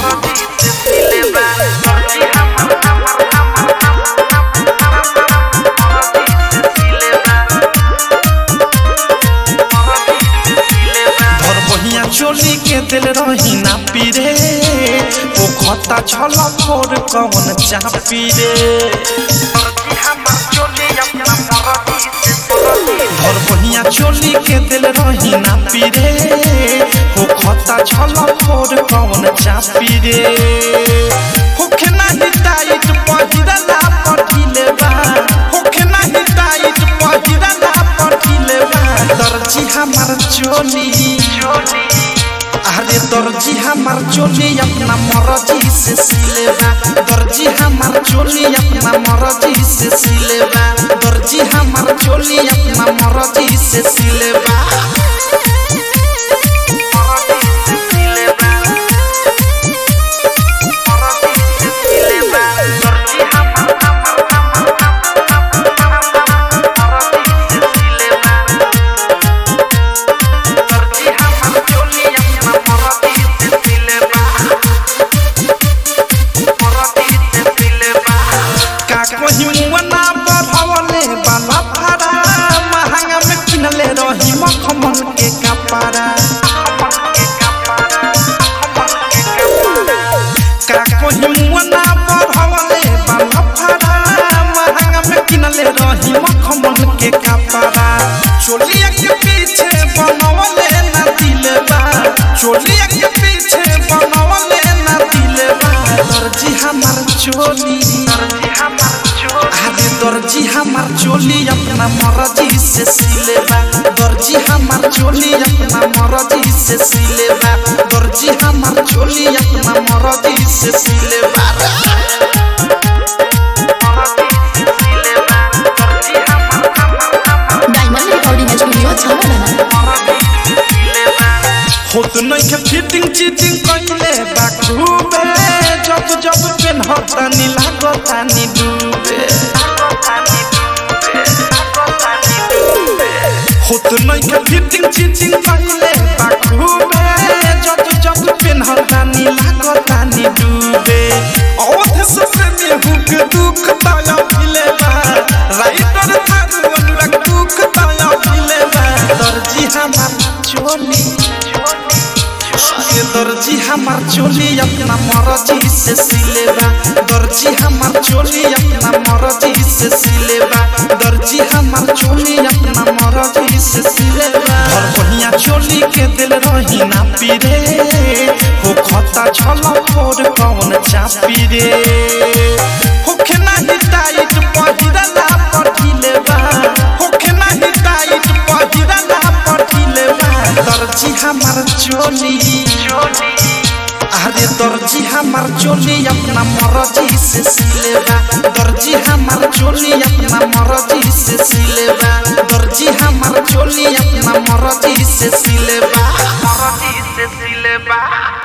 भर बहिया चोली के दिल रही ना पीरे ओ खता छल फोर कवन चापी रे भर बहिया चोली के दिल रही ना पीरे ओ खता छल फोर कवन चापी रे होखे नाही टाइट पहिरला पठिले बा होखे नाही टाइट पहिरला पठिले बा दर्जी हमार चोली अरे दर्जी हमार चोली अपना मर्जी से सिलेबा दर्जी हमार चोली अपना मर्जी से सिलेबा दर्जी हमार चोली अपना मर्जी से सिलेबा का कहीं मुअना बढ़वले बाला फारा महंगा में किनले रही मखमल के कपड़ा का कहीं मुअना बढ़वले बाला फारा महंगा में किनले रही मखमल के कपड़ा चोलिया के पीछे बनवले ना दिलबा चोलिया के पीछे बनवले ना दिलबा दर्जी हमार चोली अरे दर्जी हमार चोली अपना मर्जी से सिलेबा दर्जी हमार चोली अपना मर्जी से सिलेबा दर्जी हमार चोली अपना मर्जी से सिलेबा डायमंड रिकॉर्डिंग स्टूडियो छावला होत नहीं के फिटिंग चीटिंग कइले बा खूबे जब जब पेन हतानी लागतानी डूबे होत नहीं के फिटिंग चीटिंग कइले बा खूबे जब जब पेन हतानी लागतानी डूबे औध से में हुक दुख ताया मिले बा राइटर थारू अनुराग दुख ताया मिले बा दर्जी हमार चोली ये दर्जी हमार चोली अपना मर्जी से सिलेबा दर्जी हमार चोली अपना मर्जी से सिलेबा दर्जी हमार चोली अपना मर्जी से सिलेबा और बढ़िया चोली के दिल रही ना पीरे हो खता छल फोर कौन चापी रे होखे नाही टाइट पहिरला पठिले बा होखे नाही टाइट पहिरला पठिले बा दर्जी हमार चोली अरे दर्जी हमार चोली अपना मर्जी से सिलेबा दर्जी हमार चोली अपना मर्जी से सिलेबा दर्जी हमार चोली अपना मर्जी से सिलेबा मरदी से सिलेबा